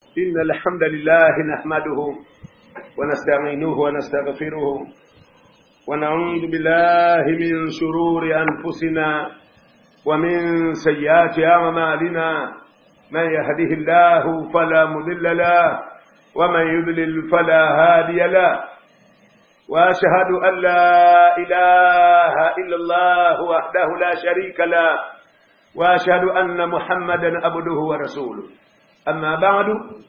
إن الحمد لله نحمده ونستعينه ونستغفره ونعوذ بالله من شرور أنفسنا ومن سيئات أعمالنا من يهده الله فلا مضل له ومن يضلل فلا هادي له واشهد ان لا اله الا الله وحده لا شريك له واشهد ان محمدا عبده ورسوله اما بعد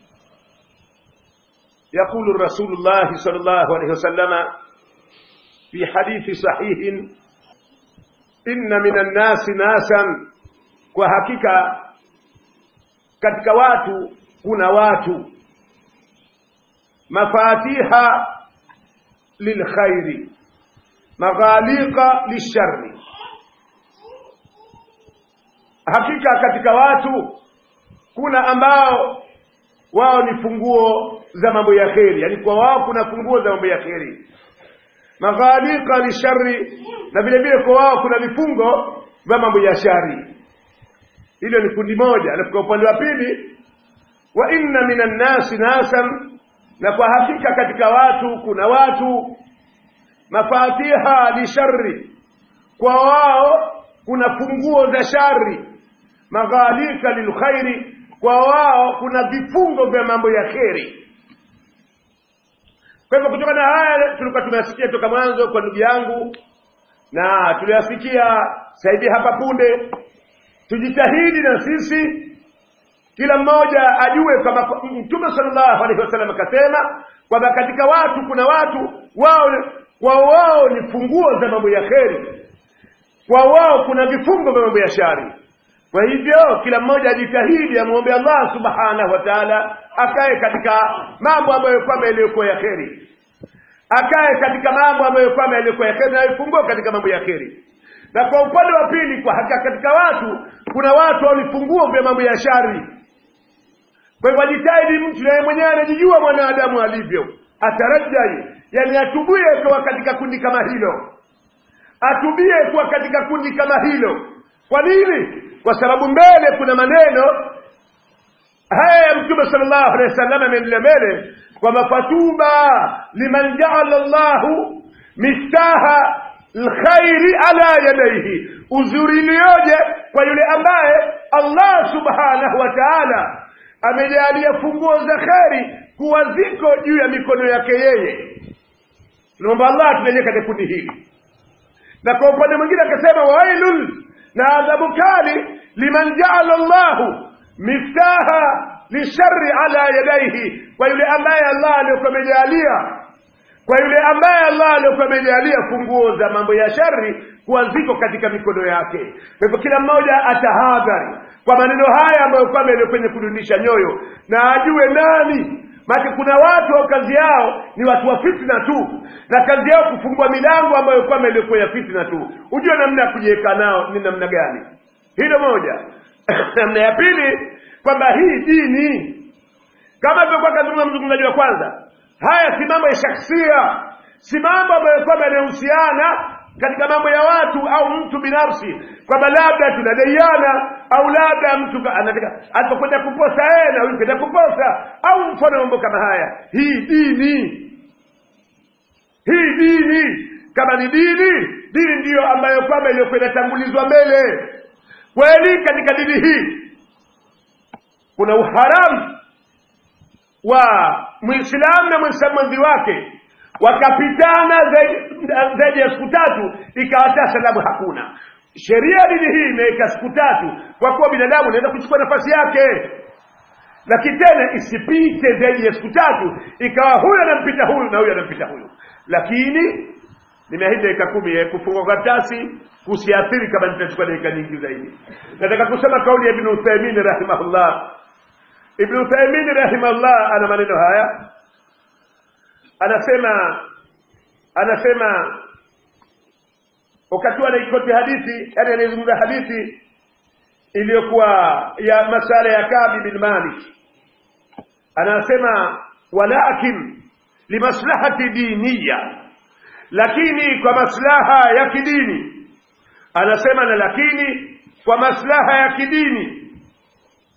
يقول الرسول الله صلى الله عليه وسلم في حديث صحيح ان من الناس ناسا وحقيقه katika watu kuna watu mafatiha lilkhairi maghaliqa lishari hakika katika watu kuna ambao wao ni funguo za mambo ya kheri yani kwa wao kuna funguo za mambo ya kheri maghaliqa lishari na vile vile kwa wao kuna vifungo vya mambo ya shari hilo ni kundi moja alafu kwa upande wa pili wa inna minan nasi nasan na kwa hakika katika watu kuna watu mafatiha li shari kwa wao kuna funguo za shari maghalika lilkhairi kwa wao kuna vifungo vya mambo ya kheri kwa hivyo kutokana na haya tulikuwa tumeyasikia toka mwanzo kwa ndugu yangu na tuliyasikia saidi hapa punde tujitahidi na sisi kila mmoja ajue kwamba mtume sallallahu alaihi wasallam akasema kwamba katika watu kuna watu wao wao wao ni funguo za mambo ya kheri kwa wao kuna vifungo vya mambo ya shari kwa hivyo kila mmoja ajitahidi amwombe Allah subhanahu wa ta'ala akae katika mambo ambayo kwamba yaliyokuwa ya kheri akae katika mambo ambayo kwamba yaliyokuwa ya kheri na ifungue katika mambo ya kheri na kwa upande wa pili kwa hakika katika watu kuna watu walifunguo vya mambo ya shari kwa hivyo ajitahidi mtu naye mwenyewe anajijua mwanadamu alivyo atarajai yani atubie kuwa katika kundi kama hilo atubie kuwa katika kundi kama hilo kwa nini kwa sababu mbele kuna maneno haya ya mtume sallallahu alaihi wasallam ameendelea mbele kwamba fatuba liman jaala llahu miftaha lkhairi ala yadaihi uzuri iliyoje kwa yule ambaye allah subhanahu wa taala amejalia funguo za kheri kuwa ziko juu ya mikono yake yeye tunaomba allah tunaje katika kundi hili na kwa upande mwingine akasema wailun na adhabu kali liman jaala llahu miftaha lishari ala yadaihi kwa yule ambaye allah aliyokuwa amejalia kwa yule ambaye allah aliyokuwa amejalia funguo za mambo ya shari kuwa ziko katika mikono yake kwa hivyo kila mmoja atahadhari kwa maneno haya ambayo kwamba yaliyo kwenye kudundisha nyoyo na ajue nani maana kuna watu au kazi yao ni watu wa fitna tu na kazi yao kufungua milango ambayo kwamba iliyokuwa ya fitna tu ujue namna ya kujiweka nao ni namna gani hilo moja namna ya pili kwamba hii dini kama ilivyokuwa kazungumza mzungumzaji wa kwanza haya si mambo ya shakhsia si mambo ambayo kwamba yanayohusiana katika mambo ya watu au mtu binafsi kwamba labda tunadaiana au labda mtu anataka alipokwenda kuposa yeye na huyu kwenda kuposa au mfano mambo kama haya hii dini hii dini kama ni dini dini ndiyo ambayo kwamba iliyokuwa inatangulizwa mbele kweli katika dini hii kuna uharamu wa mwislamu na mwislamu mwenzi wake wakapitana zaidi ya siku tatu ikawa hata salamu hakuna sheria dini hii imeweka siku tatu kwa kuwa binadamu anaweza kuchukua nafasi yake lakini tena isipite zaidi ya siku tatu ikawa huyu anampita huyu na huyu anampita huyu lakini nimeahidi dakika kumi kufungua karatasi kusiathiri kama nitachukua dakika nyingi zaidi nataka kusema kauli ya ibn uthaimin rahimahullah ibn uthaimin rahimahullah ana maneno haya anasema anasema wakati anaikoti hadithi yani anaizungumza hadithi iliyokuwa ya masala ya Kabi bin Malik anasema walakin limaslahati diniya lakini kwa maslaha ya kidini anasema na lakini kwa maslaha ya kidini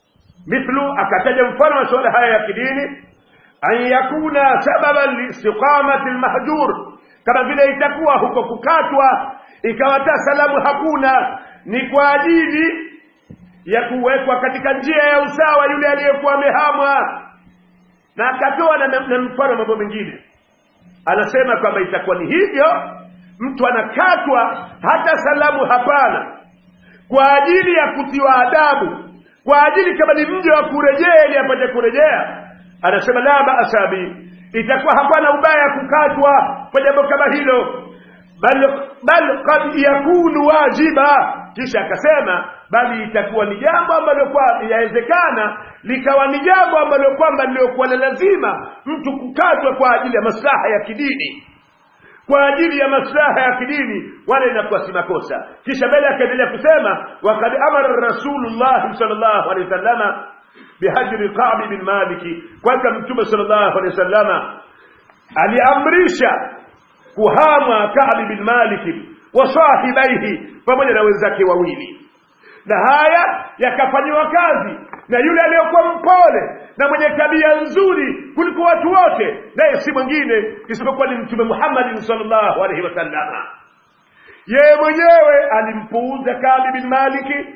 mithlu akataja mfano wa suala haya ya kidini an yakuna sababan liistiqamati lmahjur kama vile itakuwa huko kukatwa ikawata salamu hakuna ni kwa ajili ya kuwekwa katika njia ya usawa yule aliyekuwa amehamwa na akatoa na, na mfano mambo mengine anasema kwamba itakuwa ni hivyo mtu anakatwa hata salamu hapana kwa ajili ya kutiwa adabu kwa ajili kama ni mja wa kurejea ili apate kurejea anasema la basa bi itakuwa hapana ubaya kukatwa kwa jambo kama hilo bal bal qad yakunu wajiba kisha akasema bali itakuwa ni jambo ambalo kwa yawezekana likawa ni jambo ambalo kwamba liliokuwa na lazima mtu kukatwa kwa ajili ya maslaha ya kidini kwa ajili ya maslaha ya kidini wala inakuwa si makosa kisha mbele akaendelea kusema wakad amara rasulullah sallallahu alaihi wasallama bihajri qabi bin maliki kwanza mtume sallallahu alaihi wasallama aliamrisha kuhama kabi bin maliki wa sahibaihi pamoja na wenzake wawili na haya yakafanyiwa kazi na yule aliyokuwa mpole na mwenye tabia nzuri kuliko watu wote naye si mwingine isipokuwa ni mtume muhammadin salllahu alaihi wasallama yeye mwenyewe alimpuuza kabi bin maliki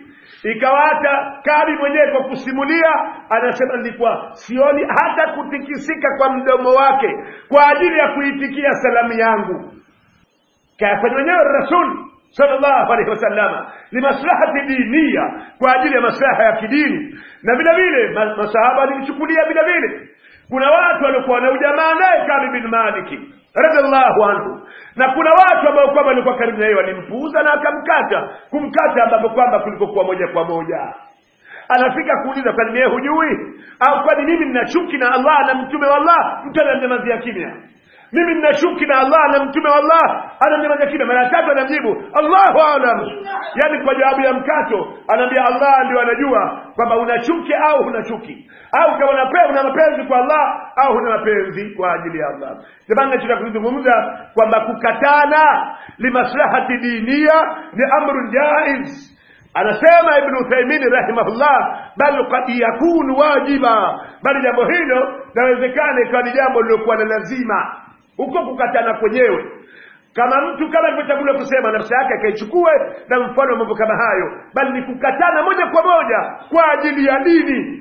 ikawata kabi mwenyewe kwa kusimulia anasema nilikuwa sioni hata kutikisika kwa mdomo wake kwa ajili ya kuitikia salamu yangu kayafanya mwenyewe rasul sallallahu alaihi wasallama limaslahati diniya kwa ajili ya maslaha ya kidini na vile vile masahaba walimchukulia vile vile kuna watu waliokuwa na ujamaa naye kabi bin maliki radiallahu anhu na kuna watu ambao kwamba walikuwa karibu na yeye walimpuuza na akamkata kumkata ambapo kwamba kulikokuwa moja kwa moja anafika kuuliza kwani mie hujui au kwani mimi nina chuki na allah na mtume wa allah mtu anamnyamazia kimya mimi nina chuki na allah na mtume wa allah anamnyamazia kimya mara tatu anamjibu allahu alam yaani kwa jawabu ya mkato anaambia allah ndio anajua kwamba una chuki au huna chuki au kama unape- una mapenzi kwa allah au huna mapenzi kwa ajili ya allah jamani nachotaka kuzungumza kwamba kukatana limaslahati dinia ni amrun jaiz anasema ibn uthaimini rahimahullah bal kad yakunu wajiba bali jambo hilo nawezekana ikawa ni jambo lilokuwa na lazima huko kukatana kwenyewe kama mtu kama alivyotangulia kusema nafsi yake akaichukue na mfano wa mambo kama hayo bali ni kukatana moja kwa moja kwa ajili ya dini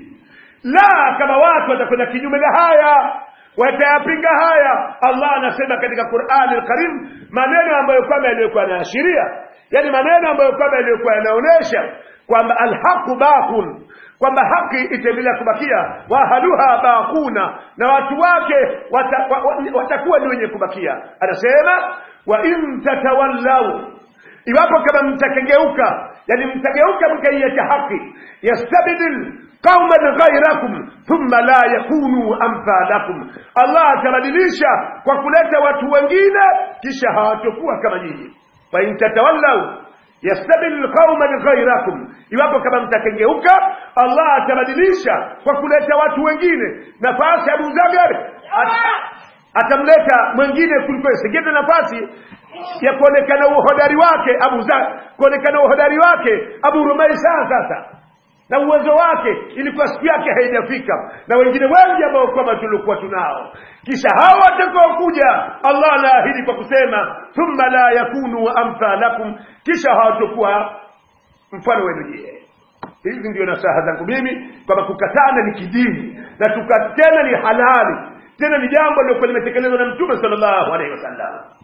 la kama watu watakwenda kinyume na haya watayapinga haya allah anasema katika qurani lkarim maneno ambayo kwamba yaliyokuwa yanaashiria yani maneno ambayo kwamba yaliyokuwa yanaonyesha kwamba alhaqu baqun kwamba haki itaendelea kubakia wahaluha baquna na watu wake wata, wa, wa, watakuwa ni wenye kubakia anasema wa in tatawallau iwapo kama mtakengeuka yani mtageuka mkaiacha haki yastabdil qauman ghairakum thumma la yakunu amthalakum allah atabadilisha kwa kuleta watu wengine kisha hawatokuwa kama nyinyi fain tatawallau yastabdil qauman ghairakum iwapo kama mtakengeuka allah atabadilisha kwa kuleta watu wengine nafasi abu zagar atamleta mwingine kuliko singine nafasi ya kuonekana uhodari wake abu za kuonekana uhodari wake abu rumaisa sasa na uwezo wake ilikuwa siku yake haijafika na wengine wengi ambao kwamba tulikuwa tunao kisha hawa watakaokuja allah anaahidi kwa kusema thumma la yakunu amthalakum kisha hawatakuwa mfano wenu nyie hizi ndio nasaha zangu mimi kwamba kukatana ni kidini na tukatena ni halali tena ni jambo lilokuwa limetekelezwa na mtume sallallahu alaihi wasallam